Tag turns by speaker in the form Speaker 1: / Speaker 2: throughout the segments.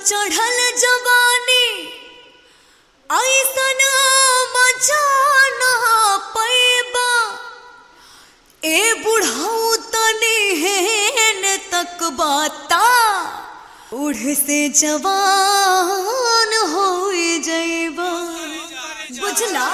Speaker 1: चढ़ल जवानी ऐसन मजा ना पैबा ए बुढ़ऊ तनी हेन तक बाता उड़ से जवान हो जैबा बुझला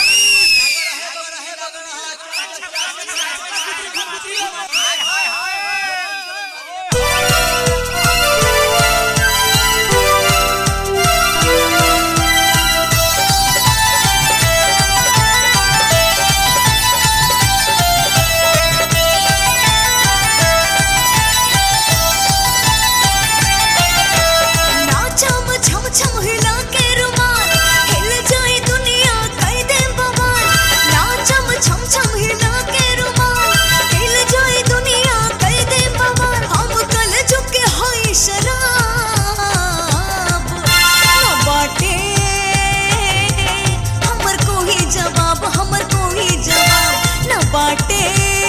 Speaker 1: नाचम छम छम हिला के रुमाल हिल जाए दुनिया कई दे बवाल नाचम छम छम हिला के रुमाल हिल जाए दुनिया कई दे बवाल हम कल झुके हाय शराब ना बाटे हमर कोई जवाब हमर कोई जवाब ना बाटे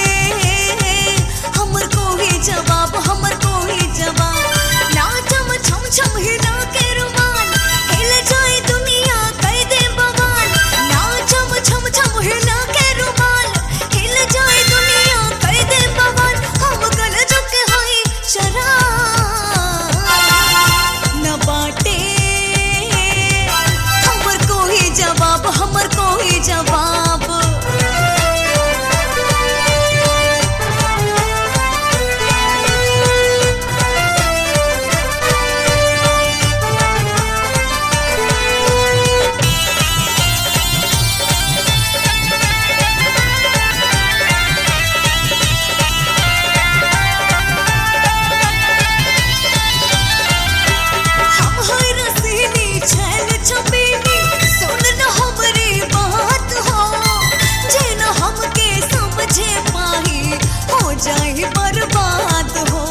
Speaker 1: हमर कोई जवाब हमर कोई जवाब नाचम छम छम हिला के रुमाल हिल जाए दुनिया कई दे बवाल नाचम छम छम हिला के रुमाल हिल जाए दुनिया कई दे बवाल हम गल झुके हाय शराब न बाटे हमर कोई जवाब हमर कोई जवाब हम है रसीली छैल छबीली सुन न हमरी बात हो जे न हमके समझे पाही हो जाए बर्बाद हो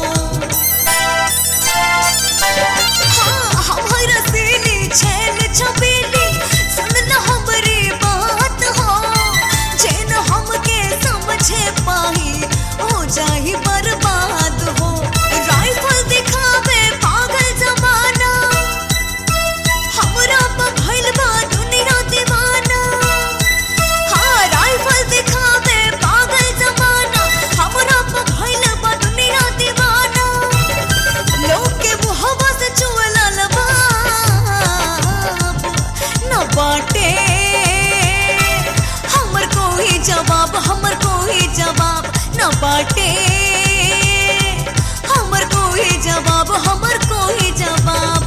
Speaker 1: हाँ हम है रसीली छैल छबीली सुन न हमरी बात हो जे न हमके समझे पाही हो जाए बर्बाद हो राइफल दिखावे पागल जमाना हमरा पर भइल बा दुनिया दीवाना हाँ राइफल दिखावे पागल जमाना हमरा पर भइल बा दुनिया दीवाना लोग के मुहब्बा से चुअला लबाब न बाटे हमर कोई जवाब हमर कोई जवाब न बाटे हमर कोई जवाब हमर कोई जवाब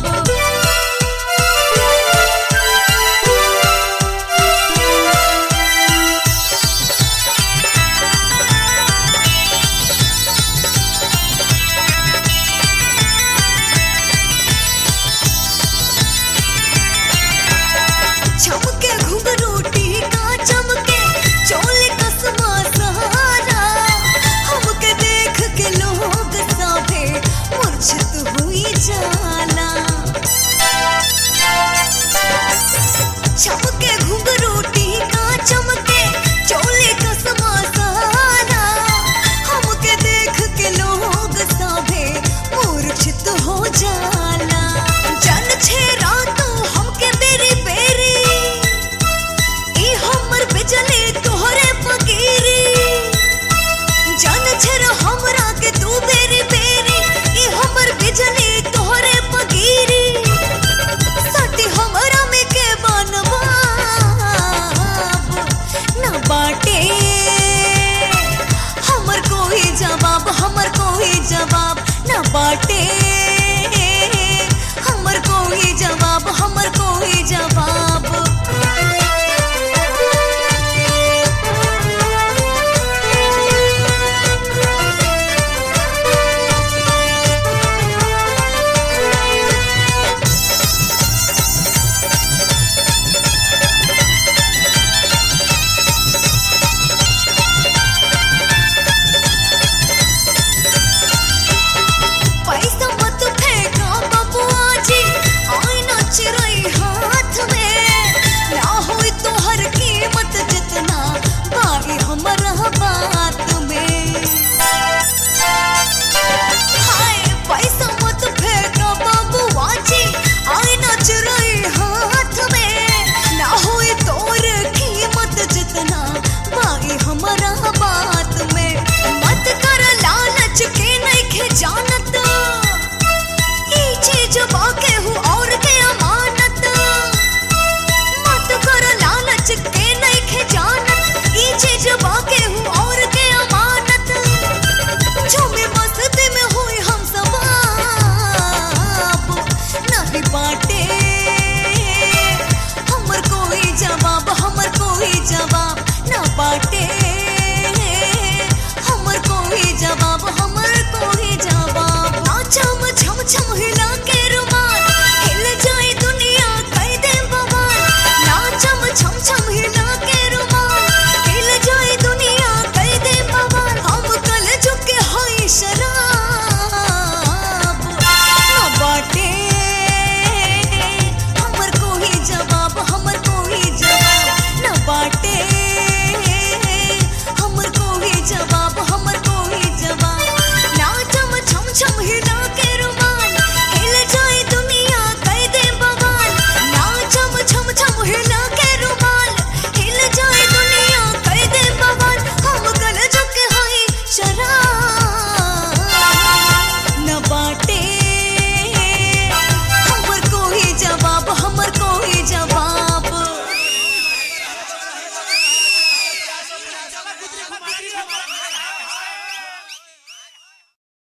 Speaker 1: चमके घुंघरू टीका चमके चोल कसमा सहारा हमके देख के लोग साभे मूर्छित हुई जाला चमके घुंघरू टीका चमके चोल कसमा सहारा हमके देख के लोग साभे मूर्छित हो जाला जन छेरा तू हमके बेरी बेरी ई हमर बिजली तोहरे पकीरी जन छेर हमरा के तू बेरी बेरी ई हमर बिजली तोहरे पकीरी सती हमरा में के बनवा न बाटे हमर कोई जवाब हमर कोई जवाब न बाटे